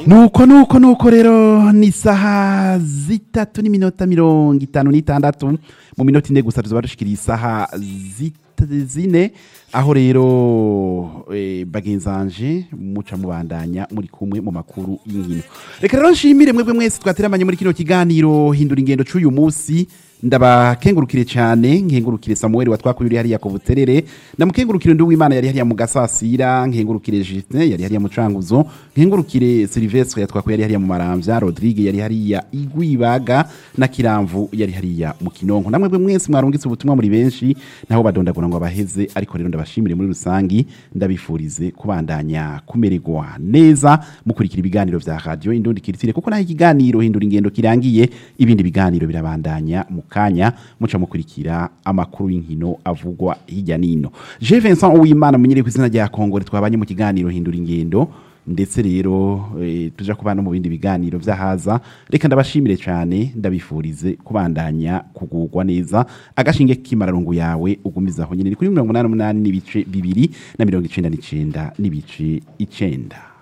nuko nuko nuko rero ni isaha zitatu n'iminota mirongo itanu n'itandatu mu minota ine gusa tuzaba dushikiriye isaha zit- zine aho rero eh, bagenzanje muca mubandanya muri kumwe mu makuru y'inkino reka rero nshimire mwebwe mwese twateramanye muri kino kiganiro hindura ingendo c'uyu munsi ndabakengurukire cyane nkengurukire samuel watwakuye uri hariya ku buterere ndamukengurukire ndi w'imana yari hariya mu gasasira nkengurukire justin yari hariya mu canguzo nkengurukire silvestre yatwakuye yari hariya mu maramvya rodrigue yari hariya igwibaga na kiramvu yari hariya mu kinonko namwe bwe mwese mwarungitse ubutumwa muri benshi naho badondagura ngo abaheze ariko rero ndabashimire muri rusangi ndabifurize kubandanya kumererwa neza mukurikira ibiganiro vya radio indundi kiritire kuko naho ikiganiro hindura ingendo kirangiye ibindi biganiro birabandanya mu kanya muca mukurikira amakuru y'inkino avugwa hirya nino je Vincent Uwimana munyere ku izina rya Kongore twabanye mu kiganiro hindura ingendo ndetse rero e, tuja kubana mu bindi biganiro vyahaza reka ndabashimire cyane ndabifurize kubandanya kugurwa neza agashinge k'imararungu yawe ugumizaho nyine ni kuri 88 n'ibice bibiri na 99 n'ibice icenda